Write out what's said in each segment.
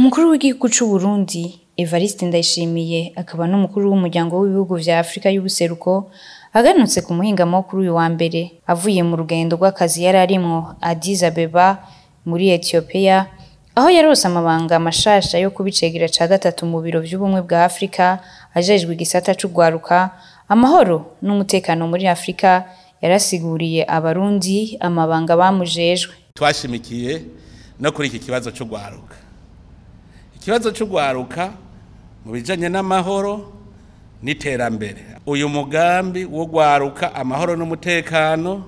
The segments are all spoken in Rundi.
umukuru w'igihugu c'u Burundi Evariste Ndayishimiye akaba n'umukuru w'umuryango w'ibihugu vya Afrika y'ubuseruko aganutse ku muhingamo kuri uyu wa mbere avuye mu rugendo rw'akazi yari arimwo Addis Abeba muri Ethiopia aho yarose amabanga mashasha yo kubicegera ca gatatu mu biro vy'ubumwe bwa Afrika ajejwe igisata c'ugwaruka amahoro n'umutekano muri Afrika yarasiguriye abarundi amabanga bamujejwe twashimikiye no kuri iki kibazo c'ugwaruka ikibazo c'ugwaruka mu bijanye n'amahoro n'iterambere uyu mugambi wo gwaruka amahoro n'umutekano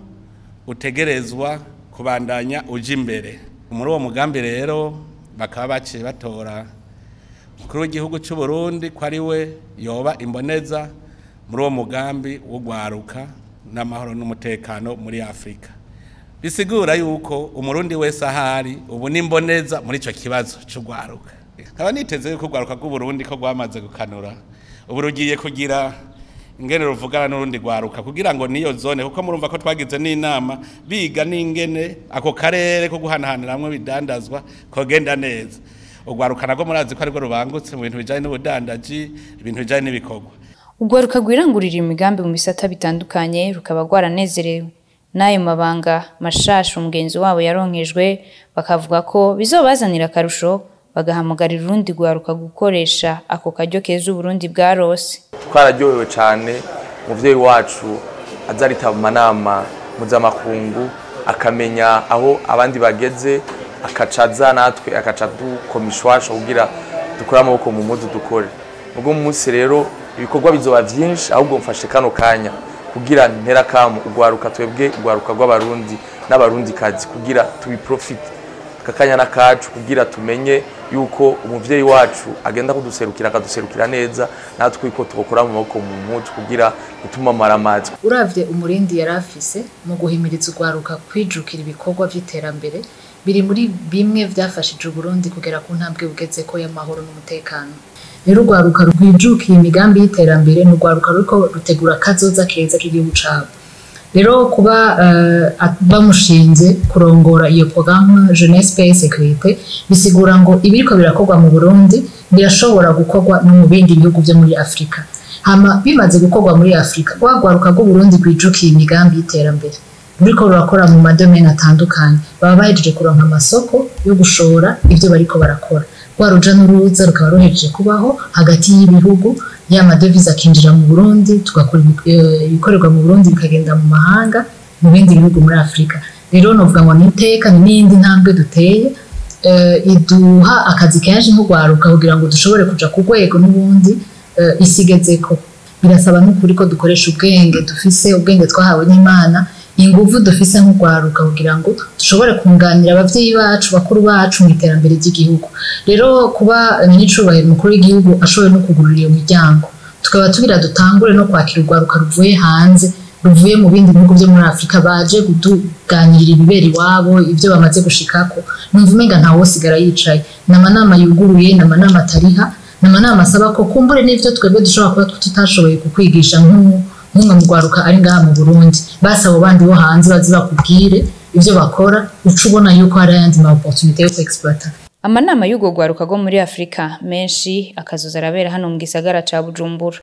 utegerezwa kubandanya uja imbere muri uwo mugambi rero bakaba baciye batora umukuru w'igihugu c'u Burundi ko ari we yoba imboneza muri uwo mugambi wo gwaruka n'amahoro n'umutekano muri Afrika bisigura yuko umurundi wese ahari ubu n'imboneza muri ico kibazo c'ugwaruka nkaba niteze yuko ugwaruka rw'uburundi ko rwamaze gukanura ubu rugiye kugira ingene ruvugana n'urundi rwaruka kugira ngo niyo zone kuko murumva ko twagize n'inama biga n'ingene ako karere ko guhanahaniramwo bidandazwa kogenda neza urwaruka nagwo murazi ko aribwo rubangutse mu bintu bijanye n'ubudandaji ibintu bijanye n'ibikorwa urwaruka rwirangurira imigambi mu bisata bitandukanye rukaba rwaranezerewe n'ayo mabanga mashasha umugenzi wabo yaronkejwe bakavuga ko bizobazanira akarusho bagahamagarira urundi rwaruka gukoresha ako karyo keza uburundi bwarose twararyohewe cyane umuvyeyi wacu aza aritaba amanama mpuzamakungu akamenya aho abandi bageze akaca aza natwe akaca dukoma ishwasha kugira dukore amaboko mu mudu dukore ubwo munsi rero ibikorwa bizoba vyinshi ahubwo mfashe kano kanya kugira ntera kamu ugwaruka twebwe ugwaruka rw'abarundi n'abarundi kazi kugira tubiprofite akakanya n'akacu kugira tumenye yuko umuvyeyi wacu agenda kuduserukira akaduserukira neza natwe ko tukokora mu maboko mu mpuzu kugira gutuma maramazi uravye umurindi yari afise mu guhimiriza ugwaruka kwijukira ibikorwa vy'iterambere biri muri bimwe vyafashije uburundi kugera ku ntambwe bugezeko y'amahoro n'umutekano rero urwaruka rwijukiye imigambi y'iterambere ni urwaruka ruriko rutegura akazoza keza k'igihugu cabo rero kuba uh, bamushinze kurongora iyo programme jeunesse paix sécurité bisigura ngo ibiriko birakorwa mu Burundi birashobora gukorwa no mu bindi bihugu vyo muri Afrika hama bimaze gukorwa muri Afrika rwagwaruka rw'u Burundi rwijukiye imigambi y'iterambere ruriko rurakora mu madomene atandukanye baba bahejeje kuronka amasoko yo gushora ivyo bariko barakora rwa ruja n'uruza rukaba ruhejeje kubaho hagati y'ibihugu ya madevize akinjira mu Burundi tugakora ibikorerwa mu Burundi bikagenda mu mahanga mu bindi bihugu muri Afrika rero novuga ngo niteka ni n'indi ntambwe duteye iduha akazi kenshi nk'urwaruka kugira ngo dushobore kuja ku rwego n'ubundi isigezeko birasaba n'ukuri ko dukoresha ubwenge dufise ubwenge twahawe n'Imana inguvu dufise nk'urwaruka kugira ngo dushobore kunganira abavyeyi bacu bakuru bacu mu iterambere ry'igihugu rero kuba nyicubahiro umukuru w'igihugu ashoboye no kugurura iyo miryango tukaba tugira dutangure no kwakira urwaruka ruvuye hanze ruvuye mu bindi bihugu vyo muri afurika baje kutuganirira ibibera iwabo ivyo bamaze gushikako numva umenga ntawosigara yicaye ni amanama yuguruye ni amanama atariha ni amanama asaba ko kumbure n'ivyo twebwe dushobora kuba tutashoboye kukwigisha nk'ubu nk'umwe mu rwaruka ari ngaha mu Burundi basi abo bandi bo hanze bazi bakubwire ivyo bakora uca ubona yuko hari ayandi ma opportunité yo kuexploiter amanama y'urwo rwaruka rwo muri Afrika menshi akazoza arabera hano mu gisagara ca Bujumbura